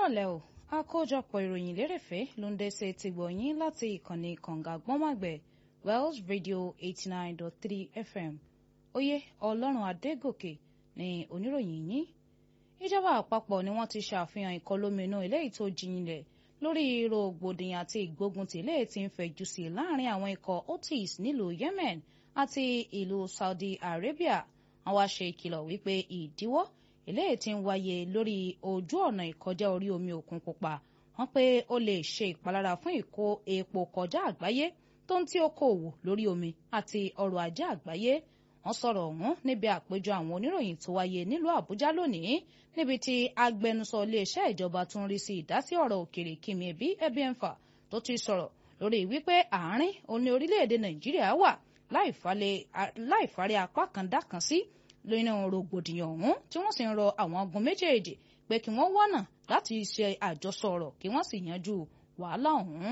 kúrọ̀lẹ́ o àkójọpọ̀ ìròyìn lérèfé ló ń dẹ́sẹ̀ ti gbọ̀nyìn láti ìkànnì kànga gbọ́màgbẹ̀ Wells Radio eighty nine dot three FM oyè ọlọ́run adégòkè ní oníròyìn yín ìjọba àpapọ̀ ni wọ́n ti ṣàfihàn ìkọlóminú eléyìí tó jinlẹ̀ lórí rògbòdìyàn àti ìgbógunti eléyìí tí ń fẹ̀jú sí láàrin àwọn ikọ̀ Houthis nílùú Yemen àti ìlú Saudi Arabia wọ́n wá ṣe ìkìlọ̀ wípé ìdíwọ́ eléyìí tí ń wáyé lórí ojú ọ̀nà ìkọjá orí omi òkun pupa wọ́n pé ó lè ṣe ìpalára fún ìkó epo kọjá àgbáyé tó ń tí okòòwò lórí omi àti ọrọ̀ ajé àgbáyé wọ́n sọ̀rọ̀ ọ̀hún níbi àpéjọ àwọn oníròyìn tó wáyé nílùú Àbújá lónìí níbi tí agbẹnusọ iléeṣẹ́ ìjọba tún rí sí ìdásí ọ̀rọ̀ òkèrè Kimi Ebi Ebienfa tó ti sọ̀rọ̀ lórí wípé àárín òní orílẹ̀-èdè Nàìjíríà wà láìfàrí apá kan dá kan sí lónà rògbòdìyàn ọ̀hún tí wọ́n sì ń rọ àwọn ogun méjèèjì pé kí wọ́n wọ́nà láti ṣe àjọsọ ọ̀rọ̀ kí wọ́n sì yanjú wàhálà ọ̀hún.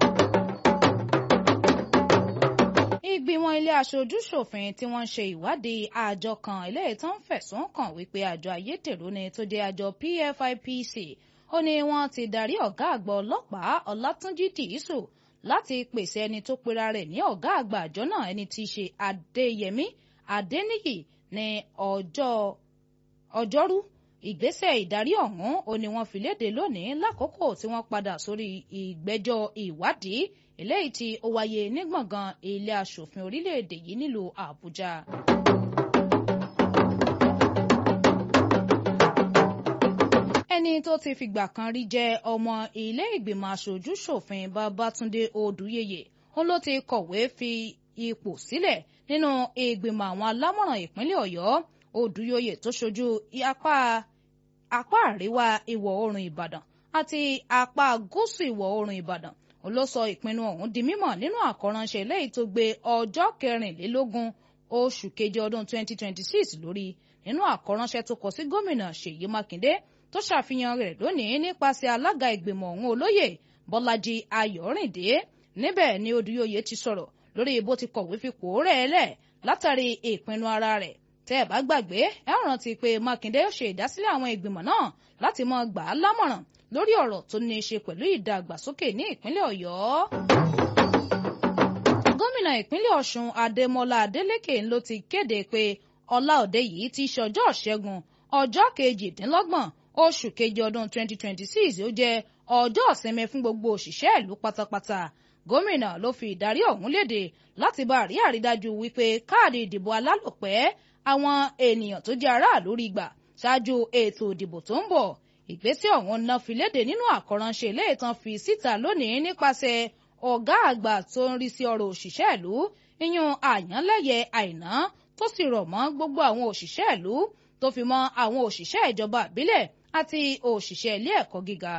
ìgbìmọ̀ ilé aṣojú-ṣòfin tí wọ́n ń ṣe ìwádìí àjọ kan eléyìí tó ń fẹ̀sùn kàn wípé àjọ ayédèrú ni tó jẹ́ àjọ PFIPC ó ní wọ́n ti darí ọ̀gá àgbà ọlọ́pàá Ọlátúnjí Dìísù láti pèsè ẹni tó pera rẹ̀ ní ọ̀gá àgbà àjọ náà ẹni tí í ṣe Adéyẹmí Adéníyì ní ọjọ́ ọjọ́rú ìgbésẹ̀ ìdarí ọ̀hún ó ní wọ́n fi léde lónìí lákòókò tí wọ́n padà sórí ìgbẹ́jọ́ ìwádìí eléyìí tí ó wáyé ní gbọ̀ngàn ilé aṣòfin orílẹ̀-èdè yìí nílùú Àbújá. ẹni tó ti fìgbà kan rí jẹ́ ọmọ ilé ìgbìmọ̀ aṣojú ṣòfin Babátúndé Odùyẹyẹ ó ló ti kọ̀wé fi ipò sílẹ̀ nínú ìgbìmọ̀ àwọn alámọ̀ràn ìpínlẹ̀ Ọ̀yọ́ Odùyẹyẹ tó ṣojú apá apá àríwá ìwọ̀ oòrùn Ìbàdàn àti apá gúúsù ìwọ̀ oòrùn Ìbàdàn ó ló sọ ìpinnu ọ̀hún di mímọ̀ nínú àkọ́ránṣẹ́ lẹ́yìí tó gbé ọjọ́ kẹrìnlélógún oṣù keje ọdún 2026 lórí nínú àkọ́ránṣẹ́ tó kọ sí gómìnà Ṣèyí Mákindé tó ṣàfihàn rẹ̀ lónìí nípasẹ̀ alága ìgbìmọ̀ ọ̀hún olóyè Bọ́lájí Ayọ̀rìndé níbẹ̀ ni Odùyẹyẹ ti sọ̀rọ̀ lórí bó ti kọ̀wé fipò rẹ̀ lẹ̀ látàrí ìpinnu ara rẹ̀ tẹ́ ẹ bá gbàgbé ẹ rántí pé Mákindé ṣe ìdásílẹ̀ àwọn ìgbìmọ̀ náà láti máa gbà á lámọ̀ràn lórí ọ̀rọ̀ tó ní í ṣe pẹ̀lú ìdàgbàsókè ní ìpínlẹ̀ Ọ̀yọ́. gómìnà ìpínlẹ̀ Ọ̀ṣun Adémọ́lá Adélékè ló ti kéde pé ọlá òde yìí ti ṣọjọ́ ṣẹ́gun ọjọ́ kejìdínlọ́gbọ̀n oṣù kejì ọdún 2026 ó jẹ́ ọjọ́ ìsinmi fún gbogbo òṣìṣẹ́ ìlú pátápátá gómìnà ló fi ìdarí ọ̀hún léde láti bá rí àrídájú wípé káàdì ìdìbò alálòpẹ́ àwọn ènìyàn tó jẹ́ aráàlú rí gbà ṣáájú ètò ìdìbò tó ń bọ̀ ìgbésẹ̀ ọ̀hún náà fi léde nínú àkọ́ránṣẹ́ ilé ìtàn fi síta lónìí nípasẹ̀ ọ̀gá àgbà tó ń rí sí ọ̀rọ̀ òṣìṣẹ́ ìlú iyún àyànlẹ́yẹ àìná tó sì rọ̀ mọ́ gbogbo àwọn òṣìṣẹ́ ìlú tó fi mọ́ àwọn òṣìṣẹ́ ìjọba ìbílẹ̀ àti òṣìṣẹ́ ilé ẹ̀kọ́ gíga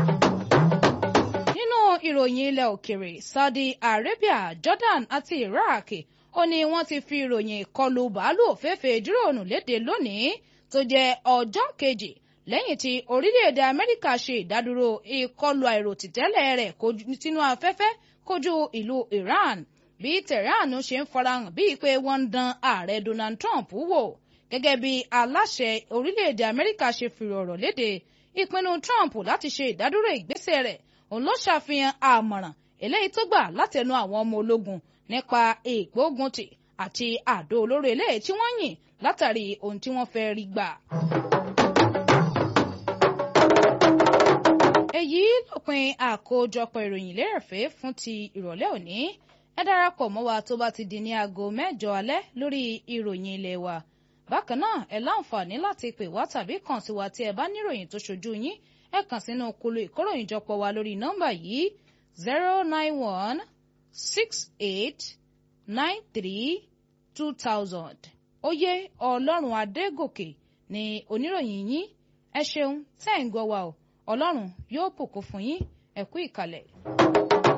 ìròyìn ilẹ̀ òkèrè Saudi Arabia Jordan àti Iraq ó ní wọ́n ti fi ìròyìn ìkọlù bàálù òféèfé díròònù léde lónìí tó jẹ́ ọjọ́ kejì lẹ́yìn tí orílẹ̀-èdè Amẹ́ríkà ṣe ìdádúró ìkọlù àìròtìtẹ́lẹ̀ rẹ̀ sínú afẹ́fẹ́ kojú ìlú Iran bí Tehran ṣe ń farahàn bíi pé wọ́n ń dán ààrẹ Donald Trump wò gẹ́gẹ́ bí aláṣẹ orílẹ̀-èdè Amẹ́ríkà ṣe fi ọ̀rọ̀ léde ìpinnu Trump láti ṣe ìdádúró ìgbésẹ̀ rẹ̀ òun ló ṣàfihàn àmọ̀ràn eléyìí tó gbà látẹnu àwọn ọmọ ológun nípa ìgbóguntì àti àdó olóró eléyìí tí wọ́n yìn látàrí ohun tí wọ́n fẹ́ rí gbà. èyí lópin àkójọpọ̀ ìròyìn lérèfé fún ti ìrọ̀lẹ́ òní ẹ darapọ̀ mọ́ wa tó bá ti di ní aago mẹ́jọ alẹ́ lórí ìròyìn ilé wa bákan náà ẹ láǹfààní láti pè wá tàbí kàn sí wa tí ẹ bá níròyìn tó ṣojú yín ẹ kàn sínú kulu ìkóròyìnjọpọ̀ wa lórí nọ́mbà yìí zero nine one six eight nine three two thousand oyè ọlọ́run adégòkè ni oníròyìn yín ẹ ṣeun tẹ́ ń gbọ́ wa o ọlọ́run yóò bùkún fún yín ẹ kú ìkàlẹ̀.